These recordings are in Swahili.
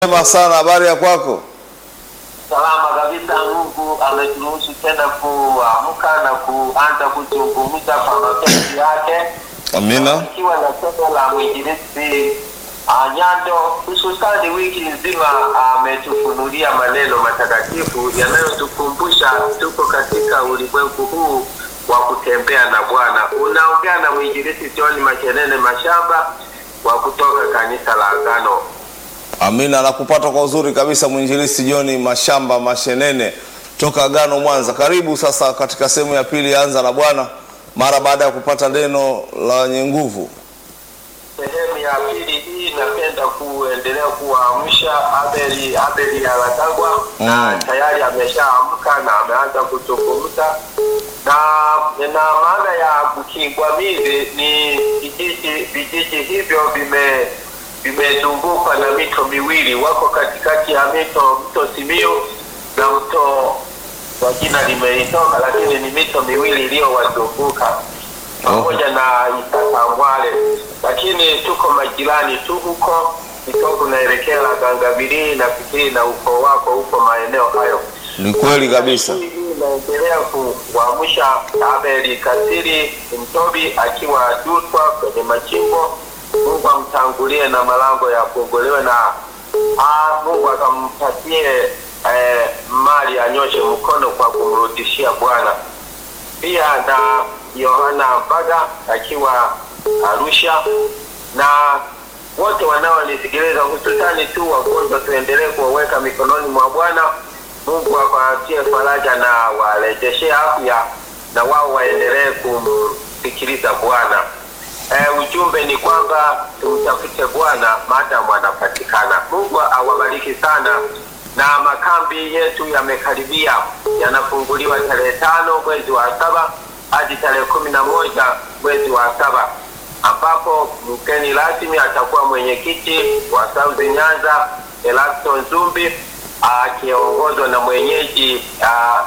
Sema sana, habari ya kwako? Salama kabisa. Mungu ameturuhusu tena kuamka na kuanza kuzungumza kwa mapenzi yake, Amina. ikiwa na somo la mwinjilisti uh, Nyando, hususani wiki nzima ametufunulia maneno matakatifu yanayotukumbusha tuko katika ulimwengu huu wa kutembea na Bwana. Unaongea na mwinjilisti John Machenene Mashamba wa kutoka kanisa la Agano Amina, nakupata kwa uzuri kabisa, mwinjilisti John Mashamba Mashenene toka Agano Mwanza. Karibu sasa katika sehemu ya pili ya Anza na Bwana, mara baada ya kupata neno la wenye nguvu. Sehemu ya pili hii napenda kuendelea kuwaamsha Abeli Abeli Alatagwa Mm. na tayari ameshaamka na ameanza kuzungumza na na maana ya Bukingwamizi ni vijiji vijiji hivyo vime vimezungukwa na mito miwili, wako katikati ya mito mto Simiyu na mto kwa jina limeitoka, lakini ni mito miwili iliyowazunguka pamoja na Itatangwale, lakini tuko majirani tu huko kidogo, naelekea Gangabiri na fikiri na ukoo wako huko maeneo hayo. Ni kweli kabisa. Hii inaendelea kuamsha Abeli Kasiri Mtobi akiwa Dutwa kwenye machimbo. Mungu amtangulie na malango yafunguliwe na ah, Mungu akampatie eh, mali anyoshe mkono kwa kumrudishia Bwana pia na Yohana Mbaga akiwa Arusha na wote wanaonisikiliza hususani tu wagonjwa, tuendelee kuwaweka mikononi mwa Bwana. Mungu awapatie faraja na warejeshe afya, na wao waendelee kumsikiliza Bwana. E, ujumbe ni kwamba tumtafute Bwana maadamu anapatikana. Mungu awabariki sana na makambi yetu yamekaribia, yanafunguliwa tarehe tano mwezi wa saba hadi tarehe kumi na moja mwezi wa saba ambapo mgeni rasmi atakuwa mwenyekiti wa South Nyanza Elasto Nzumbi akiongozwa na mwenyeji ah,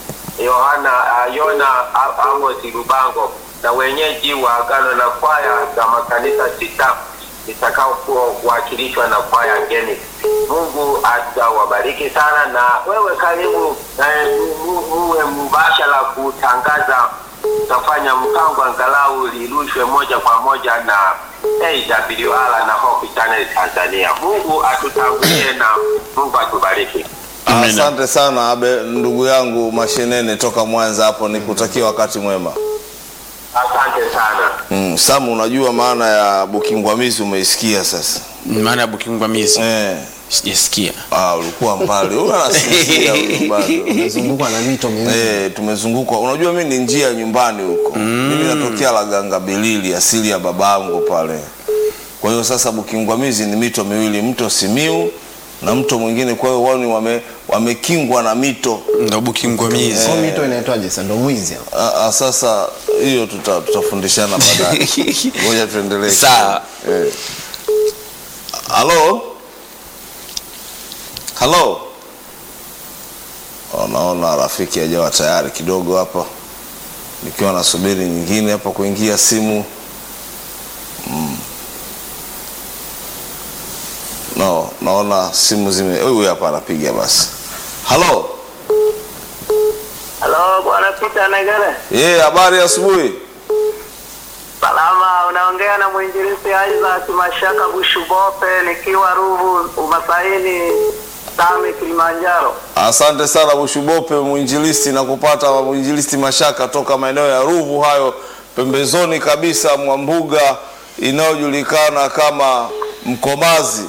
Yohana uh, Yona A- Amos Lubango na wenyeji wa agano na kwaya za makanisa sita itakaowakilishwa na kwaya ngeni. Mungu atawabariki sana, na wewe karibu eh, mu- muwe mubashara kutangaza. Tutafanya mpango angalau lirushwe moja kwa moja na AWR na Hope Channel Tanzania. Mungu atutangulie na Mungu atubariki. Amina. Asante sana Abe, ndugu yangu Mashenene toka Mwanza hapo, nikutakia wakati mwema. Asante sana. Mm, Samu, unajua maana ya Bukingwamizi umeisikia sasa? maana ya Bukingwamizi Eh, sijasikia. ah, ulikuwa mbali. Huyu anasinzia huyu bado. Umezungukwa na mito miwili. Eh, tumezungukwa. Unajua mimi ni njia nyumbani huko. Mimi natokea Laganga Bilili, asili ya babangu pale. Kwa hiyo sasa Bukingwamizi ni mito miwili, mto Simiu na mto mwingine. Kwa hiyo wao ni wame wamekingwa na mito. Ndo Bukingwamizi. Sio mito inaitwaje sasa? Ndo mwizi hapo. Ah, ah, sasa hiyo tuta, tutafundishana baadaye. Ngoja tuendelee. Sawa. Eh. Halo? Halo? Oh, naona rafiki hajawa tayari kidogo hapa, nikiwa nasubiri nyingine hapa kuingia simu mm. No, naona simu zime. Huyu hapa anapiga basi. Halo? Halo, Bwana Peter Negere. Eh, habari ya asubuhi. Salama, unaongea na mwinjilisti Isaac Mashaka Bushubope nikiwa Ruvu Umasaini Same Kilimanjaro. Asante sana Bushubope mwinjilisti na kupata mwinjilisti Mashaka toka maeneo ya Ruvu hayo pembezoni kabisa mwa mbuga inayojulikana kama Mkomazi.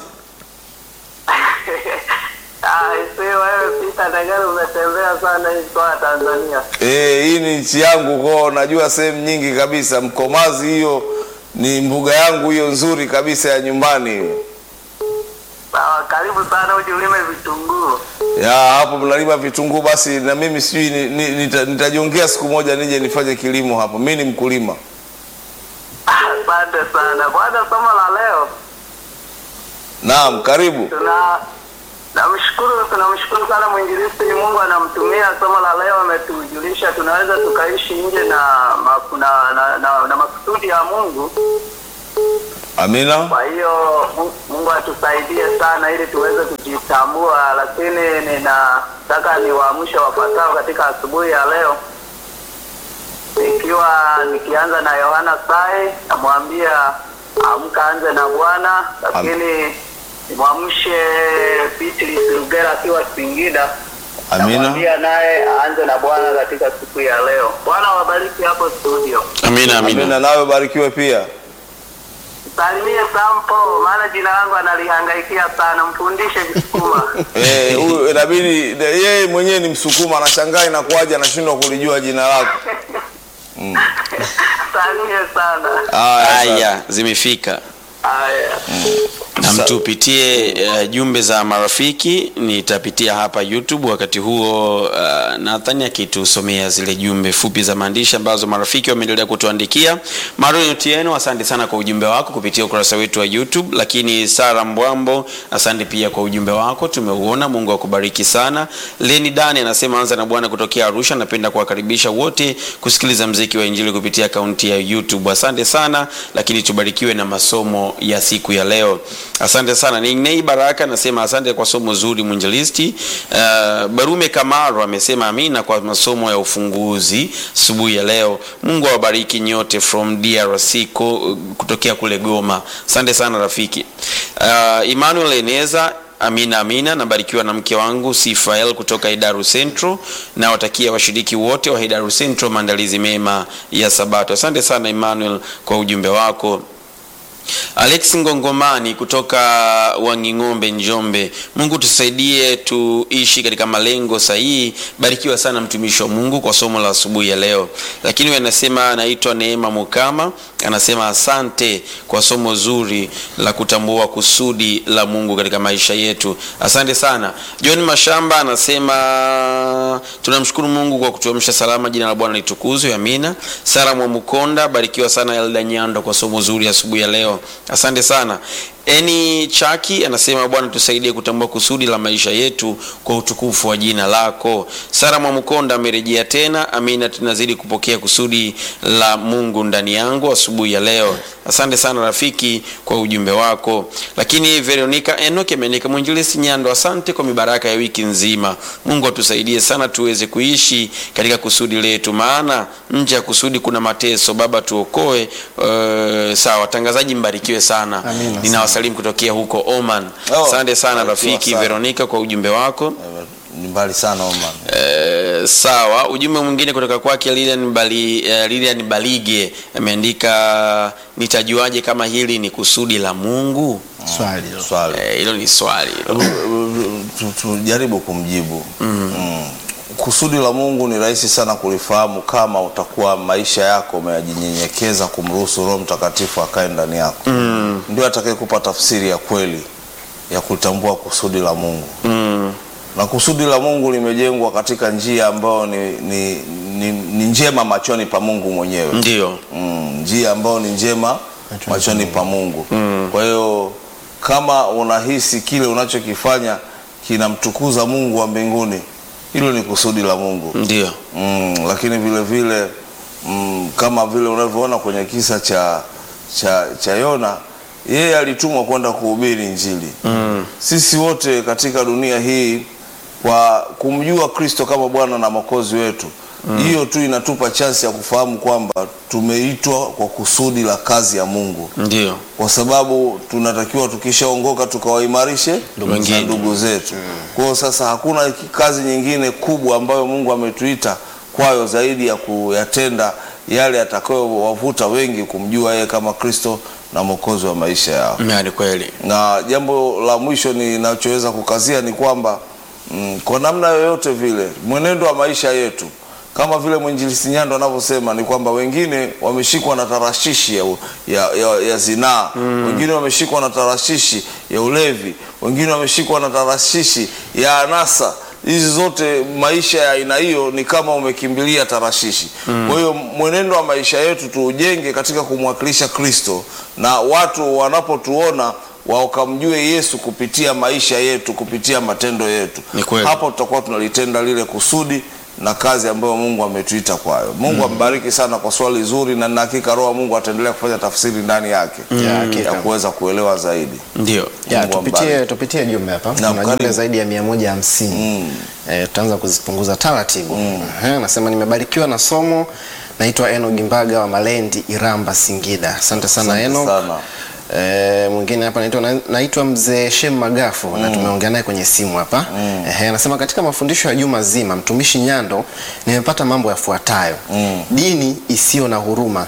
Ah, isi wewe Peter Negere umetembea sana hii mkoa wa Tanzania. Eh, hii ni nchi yangu kwao, najua sehemu nyingi kabisa. Mkomazi hiyo ni mbuga yangu hiyo nzuri kabisa ya nyumbani hiyo. Sawa, karibu sana uje ulime vitunguu. Ya hapo mnalima vitunguu, basi na mimi sijui ni, ni, nita, nitajiongea siku moja nije nifanye kilimo hapo. Mimi ni mkulima. Asante sana. Bwana, somo la leo Naam, karibu. tuna namshukuru tunamshukuru sana mwinjilisti Mungu anamtumia. Somo la leo ametujulisha tunaweza tukaishi nje na, ma- na, na, na, na makusudi ya Mungu Amina. Kwa hiyo Mu- Mungu atusaidie sana ili tuweze kujitambua, lakini ninataka niwaamshe wafuatao katika asubuhi ya leo, ikiwa nikianza na Yohana Sai, namwambia amka, anze na Bwana, lakini nimwamshe Beatrice Lugera akiwa Singida, Amina. namwambia naye aanze na Bwana katika siku ya leo. Bwana wabariki hapo studio. Amina, amina. Amina, nawe barikiwe pia. Salimie Sampo, maana jina langu analihangaikia sana, mfundishe Kisukuma. Eh, huyu inabidi yeye mwenyewe ni Msukuma, anashangaa inakuwaje anashindwa kulijua jina lako. Salimie sana. Haya, sasa. Haya, zimefika Haya. na mtupitie uh, jumbe za marafiki. Nitapitia hapa YouTube wakati huo, uh, Nathan akitusomea zile jumbe fupi za maandishi ambazo marafiki wameendelea kutuandikia. Mario Otieno, asante sana kwa ujumbe wako kupitia ukurasa wetu wa YouTube. Lakini Sara Mbwambo, asante pia kwa ujumbe wako, tumeuona. Mungu akubariki sana. Leni Dani anasema anza na Bwana kutokea Arusha. Napenda kuwakaribisha wote kusikiliza mziki wa Injili kupitia akaunti ya YouTube. Asante sana, lakini tubarikiwe na masomo ya siku ya leo. Asante sana. Ninei Baraka anasema asante kwa somo zuri mwinjilisti. Uh, Barume Kamaro amesema amina kwa masomo ya ufunguzi asubuhi ya leo. Mungu awabariki nyote from DRC ko, kutokea kule Goma. Asante sana rafiki. Uh, Emmanuel Eneza Amina, amina. Nabarikiwa na mke wangu Sifael kutoka Idaru Central. Nawatakia washiriki wote wa Idaru Central maandalizi mema ya Sabato. Asante sana Emmanuel kwa ujumbe wako. Alex Ngongomani kutoka Wanging'ombe, Njombe. Mungu tusaidie tuishi katika malengo sahihi. Barikiwa sana mtumishi wa Mungu kwa somo la asubuhi ya leo. Lakini wewe anasema anaitwa Neema Mukama, anasema asante kwa somo zuri la kutambua kusudi la Mungu katika maisha yetu. Asante sana. John Mashamba anasema tunamshukuru Mungu kwa kutuamsha salama, jina la Bwana litukuzwe. Amina. Sara Mwamukonda, barikiwa sana Elda Nyando kwa somo zuri asubuhi ya leo. Asante sana. Eni Chaki anasema Bwana tusaidie kutambua kusudi la maisha yetu kwa utukufu wa jina lako. Sara Mwamukonda amerejea tena. Amina, tunazidi kupokea kusudi la Mungu ndani yangu asubuhi ya leo. Asante sana rafiki kwa ujumbe wako. Lakini Veronica Enoch ameandika mwinjilisti Nyando, asante kwa mibaraka ya wiki nzima. Mungu atusaidie sana tuweze kuishi katika kusudi letu, maana nje ya kusudi kuna mateso. Baba tuokoe. Uh, sawa, watangazaji mbarikiwe sana. Amina. Ninawasalimu kutokea huko Oman. Oh, Asante sana barikiwa rafiki sana. Veronica kwa ujumbe wako. Ni mbali sana Oman. Eh, sawa. Ujumbe mwingine kutoka kwake Lilian, Bali, eh, Lilian Balige ameandika nitajuaje kama hili ni kusudi la Mungu? Swali hilo. Eh, Swali. Hilo ni swali hilo. Tu- Tujaribu kumjibu. Mm. Kusudi la Mungu ni rahisi sana kulifahamu kama utakuwa maisha yako umeyajinyenyekeza kumruhusu Roho Mtakatifu akae ndani yako. Ndio atakayekupa tafsiri ya kweli ya kutambua kusudi la Mungu. Mm, na kusudi la Mungu limejengwa katika njia ambayo ni, ni, ni, ni njema machoni pa Mungu mwenyewe ndio. mm, njia ambayo ni njema Machoni machoni pa Mungu kwa hiyo kama unahisi kile unachokifanya kinamtukuza Mungu wa mbinguni hilo ni kusudi la Mungu Ndio. mm, lakini vile vile mm, kama vile unavyoona kwenye kisa cha cha, cha Yona yeye alitumwa kwenda kuhubiri Injili Mm, sisi wote katika dunia hii kwa kumjua Kristo kama Bwana na Mwokozi wetu hiyo tu inatupa chansi ya kufahamu kwamba tumeitwa kwa kusudi la kazi ya Mungu, ndio. kwa sababu tunatakiwa tukishaongoka tukawaimarishe Ndugu na wengine. ndugu zetu. Kwa hiyo sasa hakuna kazi nyingine kubwa ambayo Mungu ametuita kwayo zaidi ya kuyatenda yale atakayowavuta wengi kumjua yeye kama Kristo na Mwokozi wa maisha yao Mm, Ni kweli. na jambo la mwisho ninachoweza kukazia ni kwamba mm, kwa namna yoyote vile mwenendo wa maisha yetu kama vile mwinjilisi Nyando anavyosema ni kwamba wengine wameshikwa na tarashishi ya, u- ya, ya, ya zinaa wengine wameshikwa na tarashishi ya ulevi wengine wameshikwa na tarashishi ya anasa hizi zote maisha ya aina hiyo ni kama umekimbilia tarashishi kwa hiyo mwenendo wa maisha yetu tuujenge katika kumwakilisha kristo na watu wanapotuona wakamjue yesu kupitia maisha yetu kupitia matendo yetu Ni kweli. hapo tutakuwa tunalitenda lile kusudi na kazi ambayo Mungu ametuita kwayo. Mungu ambariki sana kwa swali zuri, na nina hakika Roho wa Mungu ataendelea kufanya tafsiri ndani yake Ya, ya hakika. kuweza kuelewa zaidi. Ndio. Ya, Mungu tupitie, ambariki. tupitie jumbe hapa. Naam, Kuna jumbe karibu. zaidi ya mia moja hamsini. Eh, tutaanza kuzipunguza taratibu. Ehe, Nasema nimebarikiwa na somo. Naitwa Eno Gimbaga wa Malendi, Iramba, Singida. Asante sana Asante Eno. sana. Eh, mwingine hapa naitwa na- naitwa mzee Shem Magafu na tumeongea naye kwenye simu hapa. Ehe, anasema katika mafundisho ya juma zima mtumishi Nyando nimepata mambo yafuatayo. Dini isiyo na huruma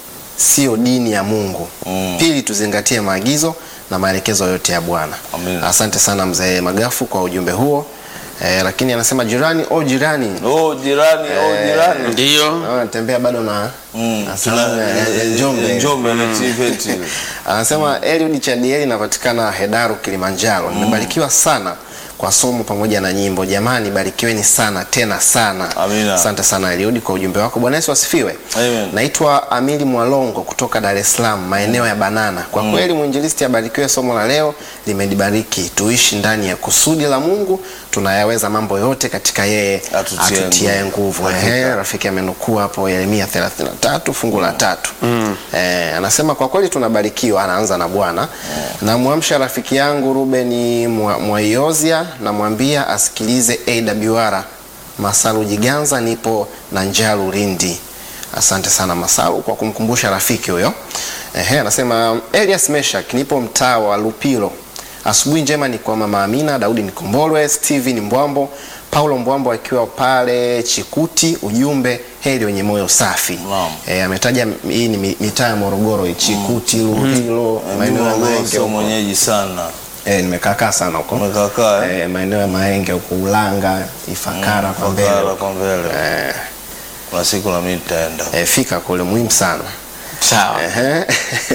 sio dini ya Mungu. Pili, tuzingatie maagizo na maelekezo yote ya Bwana. Amina. Asante sana mzee Magafu kwa ujumbe huo. Eh, lakini anasema jirani, o jirani, Oh, jirani, oh, jirani. Ndio. Naona natembea bado na, Mm, na tuna- salamu ya- ya Njombe. Njombe na TVET. Anasema Eliud Chadieli inapatikana Hedaru Kilimanjaro. Nimebarikiwa sana kwa somo pamoja na nyimbo. Jamani, barikiweni sana tena sana. Amina. Asante sana Eliud kwa ujumbe wako. Bwana Yesu asifiwe. Amen. Naitwa Amili Mwalongo kutoka Dar es Salaam, maeneo ya Banana. Kwa kweli mwinjilisti abarikiwe, somo la leo limenibariki. Tuishi ndani ya kusudi la Mungu, tunayaweza mambo yote katika yeye Atutie atutiaye nguvu. nguvu. Hakika. Ehe, rafiki amenukuu hapo Yeremia 33 fungu la tatu. Eh, anasema kwa kweli tunabarikiwa, anaanza na Bwana. Namwamsha rafiki yangu Ruben Mwa- Mwaiozia, namwambia asikilize AWR Masalu Jiganza, nipo na Njalu Lindi. Asante sana Masalu kwa kumkumbusha rafiki huyo. Ehe, anasema Elias Meshak, nipo mtaa wa Lupilo. Asubuhi njema ni kwa mama Amina, Daudi Nikombolwe, Steven Mbwambo, Paulo Mbwambo akiwa pale Chikuti. Ujumbe heri wenye moyo safi. Naam. E, ametaja hii ni mi- mitaa ya Morogoro, Chikuti, Lupilo, maeneo ya Mimi Maenge sio huko. mwenyeji sana. E, nimekaakaa sana huko Umekakaa eh? e, maeneo ya Maenge huko Ulanga, Ifakara kwa mbele. Fakara kwa mbele. Eh, Kuna siku na mimi nitaenda. e, fika kule muhimu sana. Sawa. Ehe.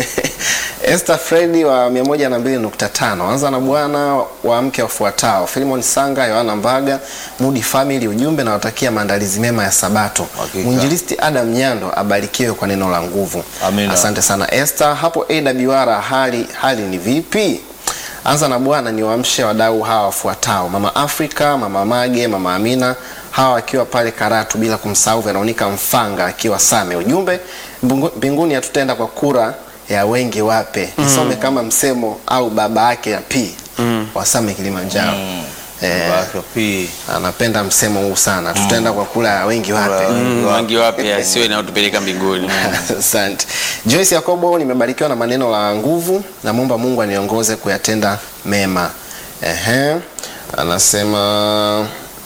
Esther Fredi wa 102.5 anza na bwana wa mke wafuatao Philemon Sanga, Yohana Mbaga, Mudi Family. Ujumbe na watakia maandalizi mema ya Sabato. Hakika. Mwinjilisti Adam Nyando abarikiwe kwa neno la nguvu. Amina. Asante sana Esther. Hapo AWR hali, hali ni vipi? Anza na bwana ni waamshe wadau hawa wafuatao: Mama Afrika, Mama Mage, Mama Amina, hawa wakiwa pale Karatu, bila kumsahau Veronica Mfanga akiwa Same. Ujumbe mbingu- mbinguni hatutaenda kwa kura ya wengi wape, isome kama msemo au baba yake ya P wa Same Kilimanjaro. Eh, Baka pii. anapenda msemo huu sana, tutaenda kwa kura ya wengi wape. Mm, Wangi wapya sio inayotupeleka mbinguni. Asante. Joyce Yakobo, nimebarikiwa na maneno la nguvu, namwomba Mungu aniongoze kuyatenda mema. Ehe. Anasema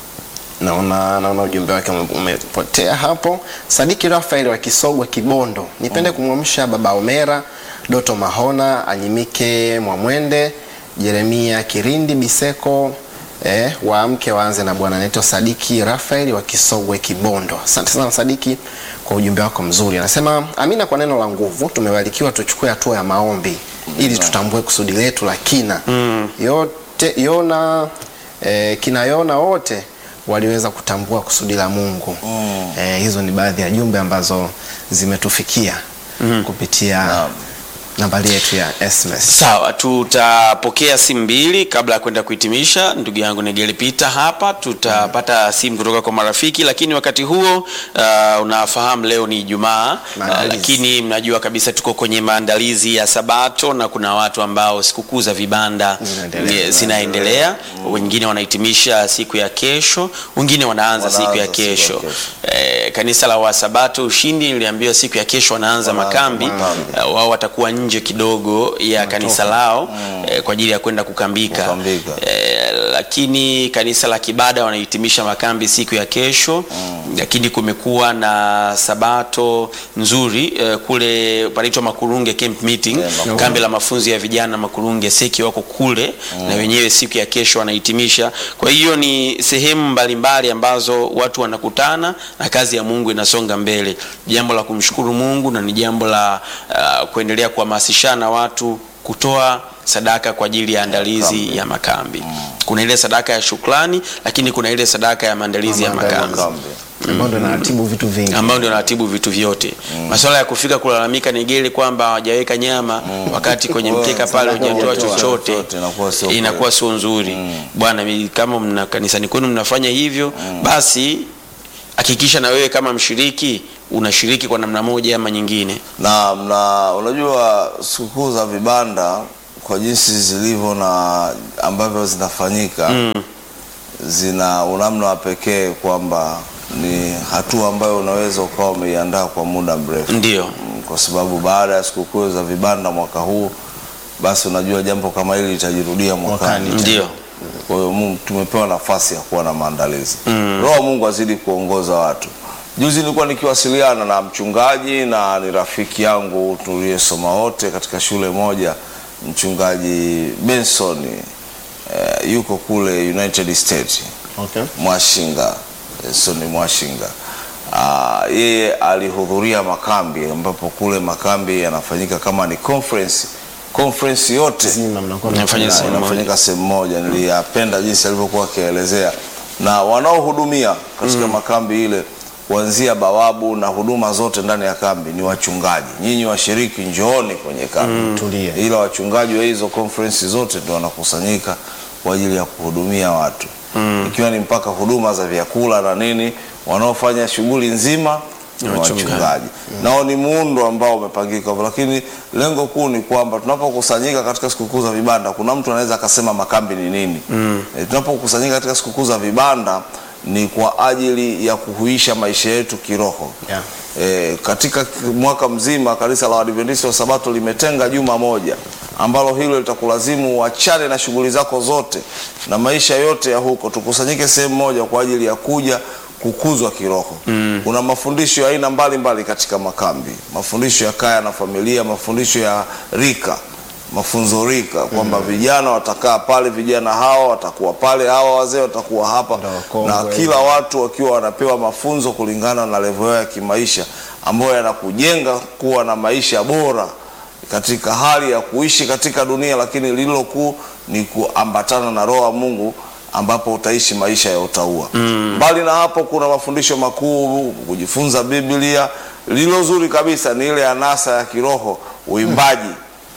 naona naona ujumbe wake ume- umepotea hapo. Sadiki Rafael wa Kisogwa Kibondo, nipende kumwamsha baba Omera, Doto Mahona, Anyimike Mwamwende, Jeremia Kirindi Biseko eh, waamke waanze na bwana naitwa Sadiki Rafael wa Kisogwe Kibondo. Asante sana Sadiki kwa ujumbe wako mzuri. Anasema amina kwa neno la nguvu, tumebarikiwa tuchukue hatua ya maombi ili tutambue kusudi letu la kina yote Yona eh, kina Yona wote waliweza kutambua kusudi la Mungu. Eh, hizo ni baadhi ya jumbe ambazo zimetufikia kupitia nambari yetu ya SMS. Sawa, tutapokea simu mbili kabla ya kwenda kuhitimisha. Ndugu yangu Negeli Pita hapa, tutapata simu kutoka kwa marafiki, lakini wakati huo uh, unafahamu leo ni Ijumaa uh, Maandalizi. lakini mnajua kabisa tuko kwenye maandalizi ya Sabato na kuna watu ambao sikukuu za vibanda Zinaendelea. eh, zinaendelea, wengine wanahitimisha siku ya kesho, wengine wanaanza Wanaanza siku ya siku ya kesho. kesho. Eh, kanisa la Wasabato Ushindi niliambiwa siku ya kesho wanaanza Wanaanza makambi makambi. Uh, wao watakuwa nje kidogo ya kanisa lao eh, kwa ajili ya kwenda kukambika, Kukambika. Eh, lakini kanisa la Kibada wanahitimisha makambi siku ya kesho lakini kumekuwa na sabato nzuri eh, kule panaitwa Makurunge camp meeting Yeah, Makurunge. kambi la mafunzo ya vijana Makurunge seki wako kule na wenyewe siku ya kesho wanahitimisha. Kwa hiyo ni sehemu mbalimbali ambazo watu wanakutana na kazi ya Mungu inasonga mbele, jambo la kumshukuru Mungu na ni jambo la uh, kuendelea kuhamasishana watu kutoa sadaka kwa ajili ya andalizi ya makambi. Kuna ile sadaka ya shukrani, lakini kuna ile sadaka ya maandalizi ya makambi Makambi. ambao ndo naratibu vitu vingi. ambao ndio naratibu vitu vyote. Masuala ya kufika kulalamika Negeli kwamba hawajaweka nyama wakati kwenye mkeka pale Sadaka hujatoa hujatoa chochote, chochote, inakuwa sio inakuwa sio nzuri. Bwana, mi- kama mna kanisani kwenu mnafanya hivyo, basi hakikisha na wewe kama mshiriki unashiriki kwa namna moja ama nyingine. na, na unajua sikukuu za vibanda kwa jinsi zilivyo na ambavyo zinafanyika zina unamna wa pekee kwamba ni hatua ambayo unaweza ukawa umeiandaa kwa muda mrefu Ndio. Mm, kwa sababu baada ya sikukuu za vibanda mwaka huu basi unajua jambo kama hili litajirudia mwakani Mwakani. Ndio. kwa hiyo Mungu tumepewa nafasi ya kuwa na maandalizi. Roho wa Mungu azidi kuongoza watu. Juzi nilikuwa nikiwasiliana na mchungaji na ni rafiki yangu tuliyesoma wote katika shule moja, mchungaji Benson eh, yuko kule United States Okay. Mwashinga, Benson Mwashinga. Ah, yeye alihudhuria makambi ambapo kule makambi yanafanyika kama ni conference conference yote Zima mnakuwa Mnafanya na sehemu moja. inafanyika sehemu moja. Niliyapenda jinsi alivyokuwa akielezea, na wanaohudumia katika makambi ile kuanzia bawabu na huduma zote ndani ya kambi ni wachungaji. Nyinyi washiriki, njooni kwenye kambi Tulie. ila wachungaji wa hizo conference zote ndio wanakusanyika kwa ajili ya kuhudumia watu ikiwa ni mpaka huduma za vyakula na nini. Wanaofanya shughuli nzima ni Ni wachungaji. wachungaji nao ni muundo ambao umepangika hivyo, lakini lengo kuu ni kwamba tunapokusanyika katika sikukuu za vibanda, kuna mtu anaweza akasema makambi ni nini? E, tunapokusanyika katika sikukuu za vibanda ni kwa ajili ya kuhuisha maisha yetu kiroho. Yeah. E, katika mwaka mzima kanisa la Waadventista wa Sabato limetenga juma moja ambalo hilo litakulazimu uachane na shughuli zako zote na maisha yote ya huko, tukusanyike sehemu moja kwa ajili ya kuja kukuzwa kiroho. Kuna mafundisho ya aina mbalimbali katika makambi, mafundisho ya kaya na familia, mafundisho ya rika mafunzo rika kwamba vijana watakaa pale, vijana hawa watakuwa pale, hawa wazee watakuwa hapa, Ndio wakongwe. na kila watu wakiwa wanapewa mafunzo kulingana na level yao ya kimaisha ambayo yanakujenga kuwa na maisha bora katika hali ya kuishi katika dunia, lakini lililo kuu ni kuambatana na Roho wa Mungu ambapo utaishi maisha ya utaua. Mbali na hapo, kuna mafundisho makuu, kujifunza Biblia. Lililo zuri kabisa ni ile anasa ya kiroho, uimbaji.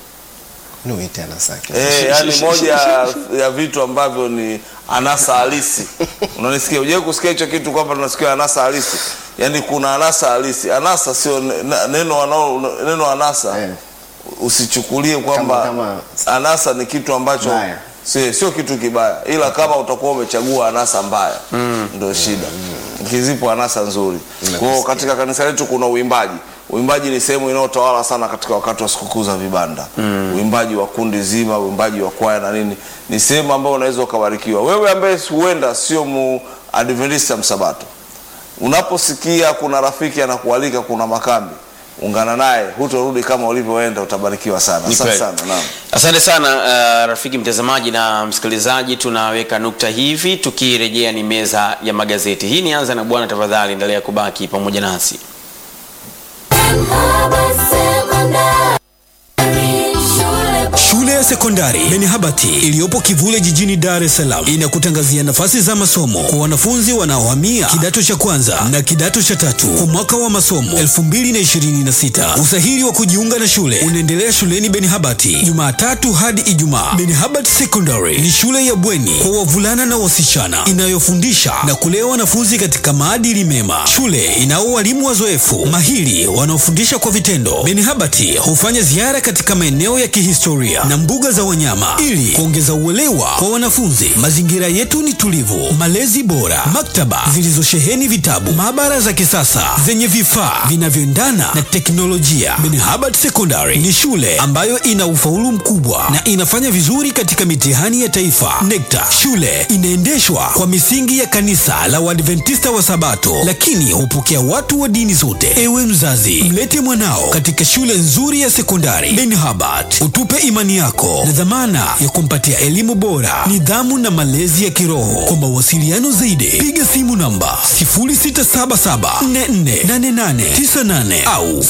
Nuite anasaki. Eh, yani moja ya- ya vitu ambavyo ni anasa halisi. Unanisikia? Unajua kusikia hicho kitu kwamba tunasikia anasa halisi. Yaani kuna anasa halisi. Anasa sio ne- na- neno wanao neno anasa. Eh. Usichukulie kwamba Kama- anasa ni kitu ambacho Mbaya. sio sio kitu kibaya, ila kama utakuwa umechagua anasa mbaya ndio shida. Kizipo anasa nzuri. Kwa hiyo katika kanisa letu kuna uimbaji. Uimbaji ni sehemu inayotawala sana katika wakati wa sikukuu za vibanda. Uimbaji wa kundi zima, uimbaji wa kwaya na nini, ni sehemu ambayo unaweza ukabarikiwa. Wewe ambaye huenda sio mu Adventista msabato, unaposikia kuna rafiki anakualika kuna makambi, ungana naye, hutorudi kama ulivyoenda, utabarikiwa sana. Ni Asante kweli. sana. Naam. Asante sana uh, rafiki mtazamaji na msikilizaji, tunaweka nukta hivi, tukirejea ni meza ya magazeti. Hii ni Anza na Bwana, tafadhali endelea kubaki pamoja nasi. Shule ya sekondari Benhabati iliyopo Kivule jijini Dar es Salaam inakutangazia nafasi za masomo kwa wanafunzi wanaohamia kidato cha kwanza na kidato cha tatu kwa mwaka wa masomo 2026. Usahili wa kujiunga na shule unaendelea shuleni Benhabati Jumatatu hadi Ijumaa. Benhabati Secondary ni shule ya bweni kwa wavulana na wasichana inayofundisha na kulea wanafunzi katika maadili mema. Shule inao walimu wazoefu mahiri wanaofundisha kwa vitendo. Benhabati hufanya ziara katika maeneo ya kihistoria na mbuga za wanyama ili kuongeza uelewa kwa wanafunzi. Mazingira yetu ni tulivu, malezi bora, maktaba zilizosheheni vitabu, maabara za kisasa zenye vifaa vinavyoendana na teknolojia. Benhabati Secondary ni shule ambayo ina ufaulu mkubwa na inafanya vizuri katika mitihani ya taifa NECTA. Shule inaendeshwa kwa misingi ya kanisa la Waadventista wa Sabato, lakini hupokea watu wa dini zote. Ewe mzazi, mlete mwanao katika shule nzuri ya sekondari Benhabati, utupe imani yako na dhamana ya kumpatia elimu bora, nidhamu na malezi ya kiroho. Kwa mawasiliano zaidi, piga simu namba 0677448898 au